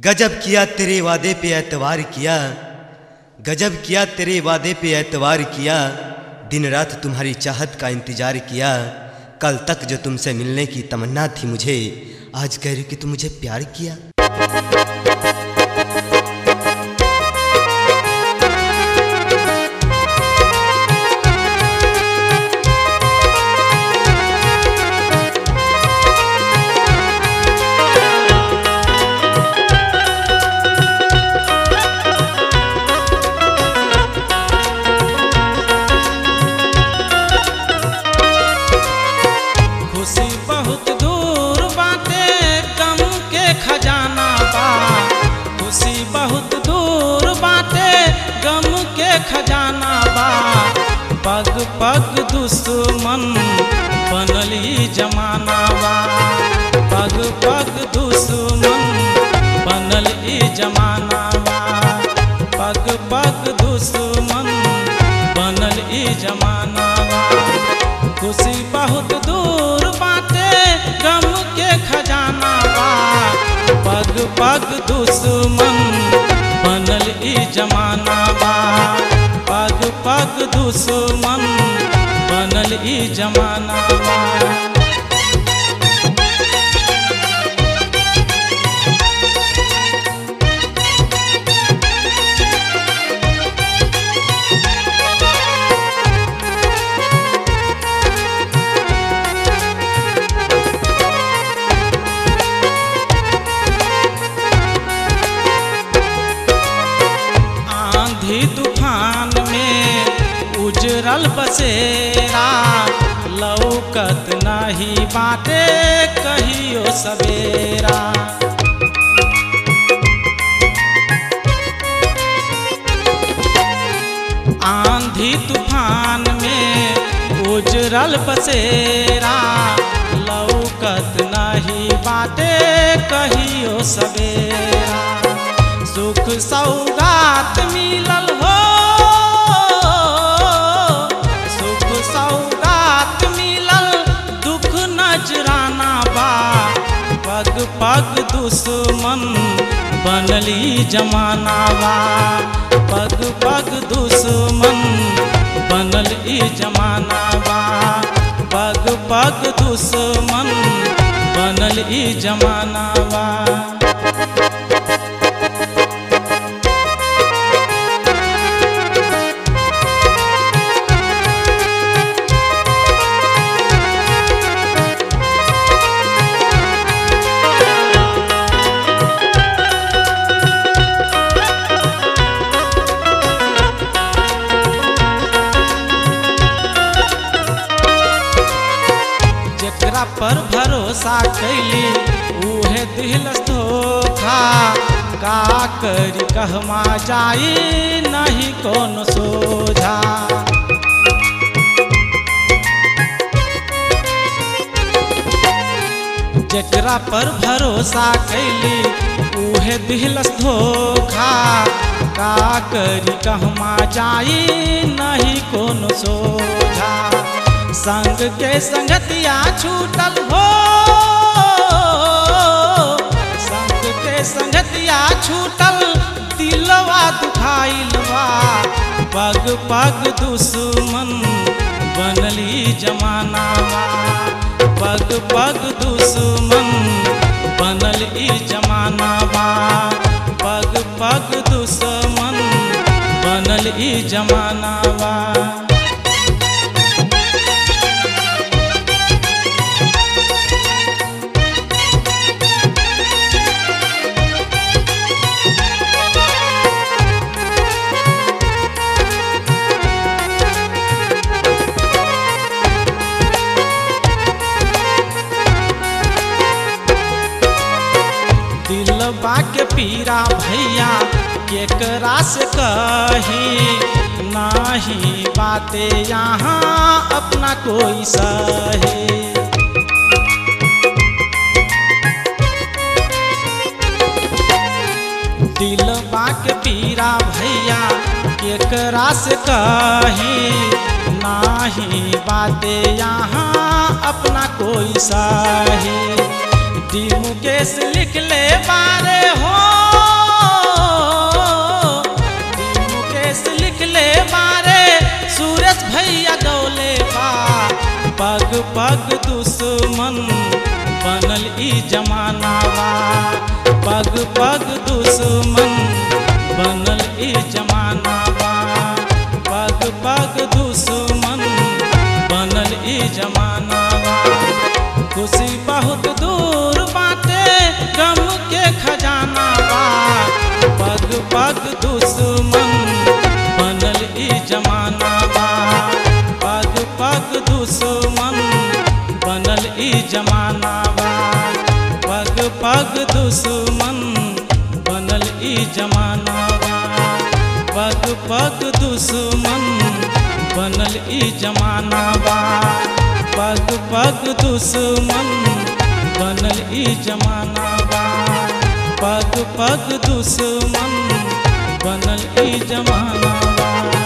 गजब किया तेरे वादे पे एतवार किया गजब किया तेरे वादे पे एतवार किया दिन रात तुम्हारी चाहत का इंतजार किया कल तक जो तुमसे मिलने की तमन्ना थी मुझे आज कह रही कि तुम मुझे प्यार किया खुशी बहुत दूर बाटे गम के खजाना बा खुशी बहुत दूर बाटे गम के खजाना बा पग पग दुश्मन बनली जमाना बा पग पग दुश्मन बनल ई जमाना बा पग पग दुश्मन बनल ई जमाना बा खुशी बहुत दूर बाटे गम के खजाना बा पग पग दुश्मन बनल ई जमाना बा पग पग दुश्मन बनल ई जमाना बा आंधी तूफान में उजरल बसेरा लौकत नहीं बाटे कहियो सवेरा आंधी तूफान में उजरल बसेरा लौकत नहीं बाटे कहियो सवेरा सुख सौगात मिलल हो सुख सौगात मिलल दुख नजराना बा पग पग दुश्मन बनली जमाना बा पग पग दुश्मन बनल ई जमाना बा पग पग दुश्मन बनल ई जमाना बा जेकरा पर भरोसा कैली उहे दिलस धोखा का करी कहमा जाई नहीं कोनो सोझा जेकरा पर भरोसा कैली उहे दिलस धोखा का करी कहमा जाई नहीं कोनो सोझा संग के संगतिया छूटल हो संग के संगतिया छूटल दिलवा दुखाइल बा पग पग दुश्मन बनली जमाना बा पग पग दुश्मन बनल ई जमाना बा पग पग दुश्मन बनल ई जमाना बा दिल के पीरा भैया केकरा से कही नाही बाते यहाँ अपना कोई सही दिल के पीरा भैया केकरा से कही नाही बाते यहाँ अपना कोई सही डी मुकेश लिख ले बारे हो पग दुश्मन बनल ई जमाना बा पग पग दुश्मन बनल ई जमाना बा पग पग दुश्मन बनल ई जमाना बा खुशी बहुत दूर बाटे गम के खजाना बा पग पग दुश्मन बनल ई जमाना बा पग पग दुश्मन बनल ई जमाना बा पग पग दुश्मन बनल ई जमाना बा पग पग दुश्मन बनल ई जमाना बा पग पग दुश्मन बनल ई जमाना बा पग पग दुश्मन बनल ई जमाना बा